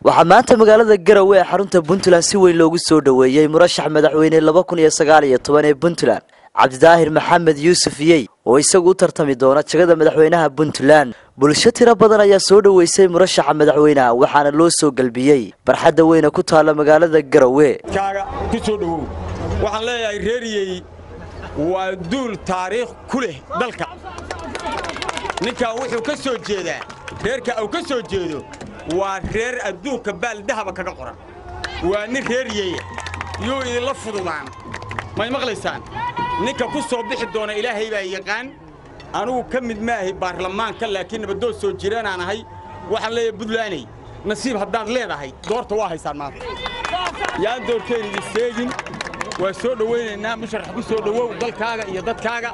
waxaa maanta magaalada garowe ee xarunta puntland si weyn loogu soo dhoweeyey murashax madaxweyne laba kun iyo sagaal iyo toban ee puntland cabdidaahir maxamed yuusuf yey oo isagu u tartami doona jagada madaxweynaha puntland bulsho tiro badan ayaa soo dhoweysay murashaxa madaxweynaha waxaana loo soo gelbiyey barxadda weyne ku taalla magaalada garowe kaaga ku soo dhowow waxaan leeyahay reeriyey waa duul taariikh ku leh dalka ninkan wuxuu ka soo jeedaa reerka uu ka soo jeedo waa reer adduunka baaldahaba kaga qoran waa nin reeriyeya yuu idinla fududaan may maqlaysaan ninka ku soo bixi doona ilaahay baa yaqaan anugu ka mid maahay baarlamaanka laakiin nabadood soo jiraanaan ahay waxaan leeyahay buntlaney nasiib haddaad leedahay doorta waa haysaan maanta yaan doorteen idin seegin waa soo dhowaynaynaa musharax ku soo dhowow dalkaaga iyo dadkaaga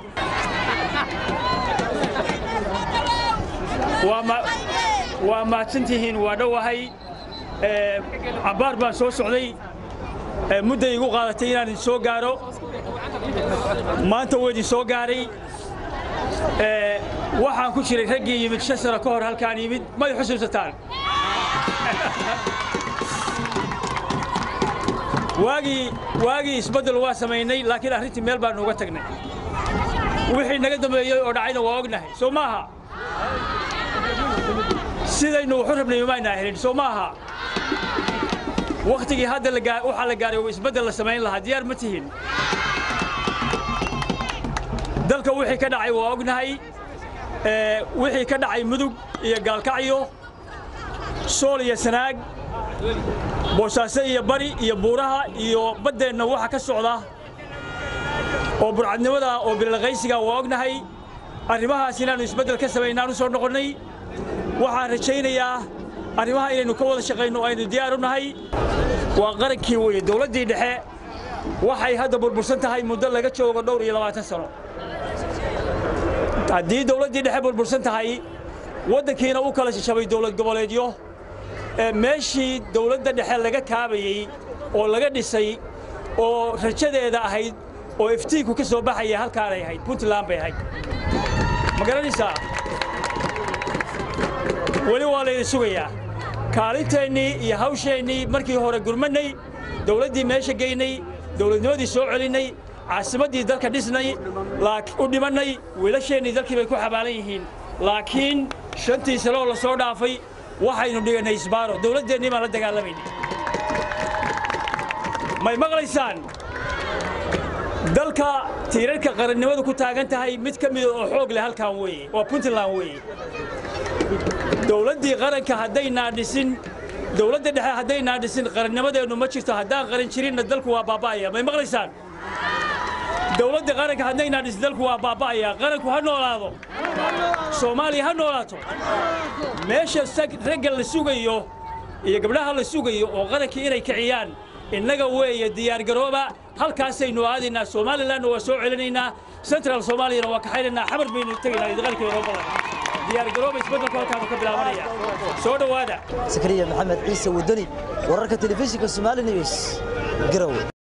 waa mahadsantihiin waa dhowahay cabbaar baan soo socday mudday igu qaadatay inaan idin soo gaaro maanta wuu idin soo gaaray waxaan ku jiray raggii yimid shan sano ka hor halkaan yimid may xusuusataan waagii waagii isbeddel waa samaynay laakiin arrintii meel baannu uga tagnay wixii naga dambeeyey oo dhacayna waa ognahay soo maaha sidaynu wuxu rabnay umaynaa helin soo maaha wakhtigii hadda waxaa la gaaray oo isbeddel la samayn lahaa diyaar ma tihin dalka wixii ka dhacay waa ognahay wixii ka dhacay mudug iyo gaalkacyo sool iyo sanaag boosaaso iyo bari iyo buuraha iyo baddeenna waxa ka socda oo burcadnimada oo bilalqaysiga waa ognahay arrimahaas inaannu isbeddel ka samaynaan u soo noqonnay waxaan rajaynayaa arrimaha inaynu ka wada shaqayno aynu diyaar u nahay waa qarankii weye dawladdii dhexe waxay hadda burbursan tahay muddo laga joogo dhowr iyo labaatan sano haddii dawladdii dhexe burbursan tahay waddankiina u kala shishabay dawlad goboleedyo meeshii dawladda dhexe laga kaabayey oo laga dhisay oo rajadeeda ahayd oo iftiinku ka soo baxaya halkaanay ahayd puntland bay ahayd ma garanaysaa weli waa laydin sugayaa kaalinteennii iyo hawsheennii markii hore gurmannay dawladdii meesha geynay dawladnimadii soo celinnay caasimaddii dalka dhisnay u dhimannay wiilasheennii dalkii bay ku xabaalan yihiin laakiin shantii sanoo la soo dhaafay waxaynu dhigannay isbaaro dawladdeennii baan la dagaalamaynay may maqlaysaan dalka tiirarka qarannimadu ku taagan tahay mid ka mida oo xoog leh halkaan weeye waa puntland weeye dawladdii qaranka haddaynaa dhisin dawladda dhexe haddaynaa dhisin qarannimadeennu ma jirto haddaan qaran jirinna dalku waa baaba'aya may maqlaysaan dawladda qaranka haddaynaa dhisin dalku waa baaba'aya qaranku ha noolaado soomaaliya ha noolaato meesha ragga la sugayo iyo gabdhaha la sugayo oo qarankii inay kiciyaan innaga weeye diyaargarooba halkaasaynu aadaynaa somalilanna waa soo celinaynaa central soomaaliyana waa kaxaynaynaa xamar baynu tegaynaa idqalkii noo badan diyaargarooba isbeddelku halkaanu ka bilaabanaya soo dhowaada sakariya maxamed ciise wadani wararka telefishinka somaali news garowe